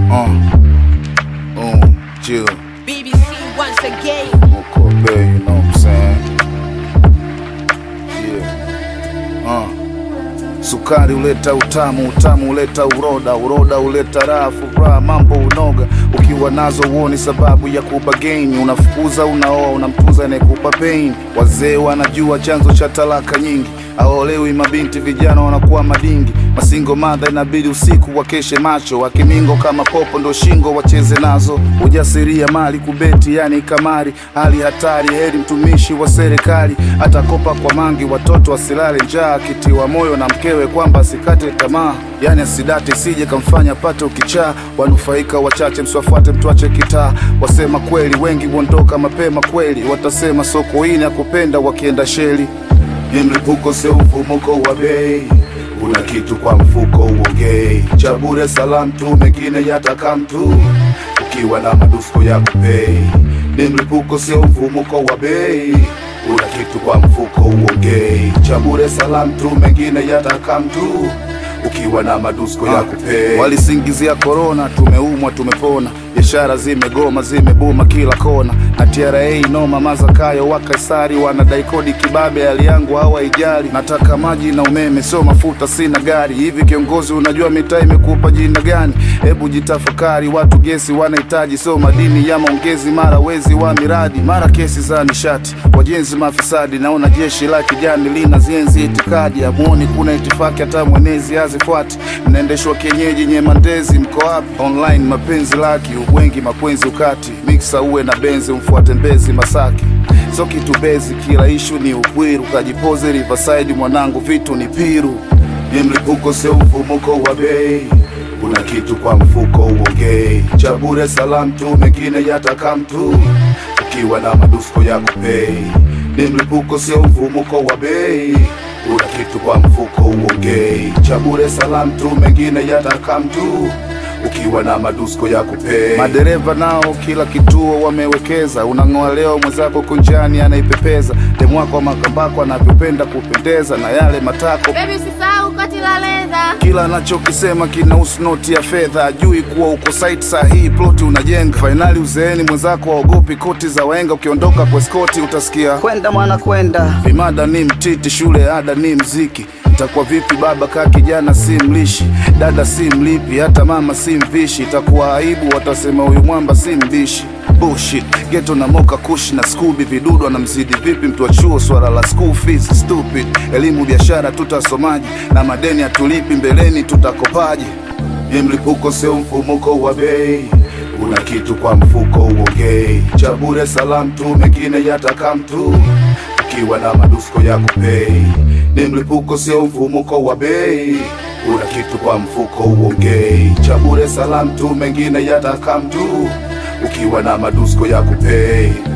Uh, uh, chill. BBC once again. Moko Bay, you know what I'm saying? Yeah. Uh. Sukari huleta utamu, utamu huleta uroda, uroda huleta raha, furaha, mambo unoga. Ukiwa nazo uoni sababu ya kupa gain, unafukuza, unaoa, unamtunza anayekupa pain. Wazee wanajua chanzo cha talaka nyingi, aolewi mabinti, vijana wanakuwa madingi. Masingo madha inabidi usiku wakeshe macho, wakimingo kama popo ndo shingo wacheze nazo. Ujasiria mali kubeti, yani kamari, hali hatari. Heri mtumishi wa serikali atakopa kwa mangi, watoto wasilale njaa, akitiwa moyo na mkewe kwamba asikate tamaa, yani asidate sije kamfanya pate ukichaa. Wanufaika wachache, msiwafuate mtuache kitaa. Wasema kweli wengi huondoka mapema kweli, watasema soko hili akupenda wakienda sheli. Ni mlipuko sio mfumuko wa bei, una kitu kwa mfuko uongei, cha bure salam tu, mengine yataka mtu ukiwa na madusko ya kupei. Ni mlipuko sio mfumuko wa bei, una kitu kwa mfuko uongei, cha bure salam tu, mengine yataka mtu ukiwa na madusko ya kupei. Walisingizia korona, tumeumwa tumepona, biashara zimegoma zimebuma kila kona, na TRA noma mazakayo wa Kaisari wanadai kodi kibabe, hali yangu hawaijali. Nataka maji na umeme, sio mafuta, sina gari. Hivi kiongozi, unajua mitaa imekupa jina gani? Hebu jitafakari, watu gesi wanahitaji, sio madini ya maongezi, mara wezi wa miradi, mara kesi za nishati, wajenzi mafisadi. Naona jeshi la kijani lina zienzi itikadi, amuoni kuna itifaki, hata mwenezi hazifuati. Mnaendeshwa kienyeji, nyemandezi, mko wapi? Online mapenzi laki, ubwengi makwenzi ukati, miksa uwe na benzi, umfuate mbezi Masaki so kitu bezi, kila ishu ni upwiru, kajipoze Riverside mwanangu, vitu ni piru. Ni mlipuko sio mfumuko wa bei, una kitu kwa mfuko uongei, cha bure salam tu, mengine yataka mtu ukiwa na madusko ya kupei. Ni mlipuko sio mfumuko wa bei, una kitu kwa mfuko uongei, cha bure salam tu, mengine yataka mtu ukiwa na madusko ya kupei. Madereva nao kila kituo wamewekeza, unang'oa leo mwenzako kunjani anaipepeza, demu wako wa makambako anavyopenda kupendeza na yale matako Baby usisahau koti la leza. kila anachokisema kinahusu noti ya fedha, ajui kuwa uko site sahihi, ploti unajenga. Fainali uzeeni, mwenzako waogopi koti za waenga, ukiondoka kwa skoti utasikia kwenda mwana kwenda vimada ni mtiti, shule ada ni mziki. Itakuwa vipi baba kaa kijana si mlishi, dada si mlipi, hata mama si mvishi. Itakuwa aibu, watasema huyu mwamba si mbishi. Bullshit, geto na moka kushi na skubi, vidudu anamzidi vipi mtu wa chuo? Swala la school fees stupid, elimu biashara tutasomaji, na madeni hatulipi, mbeleni tutakopaji. Ni mlipuko sio mfumuko wa bei, una kitu kwa mfuko uongei, cha bure salam tu, mengine yataka mtu ukiwa na madusko ya kupei. Ni mlipuko sio mfumuko wa bei, una kitu kwa mfuko uongei, cha bure salam tu, mengine yataka mtu ukiwa na madusko ya kupei.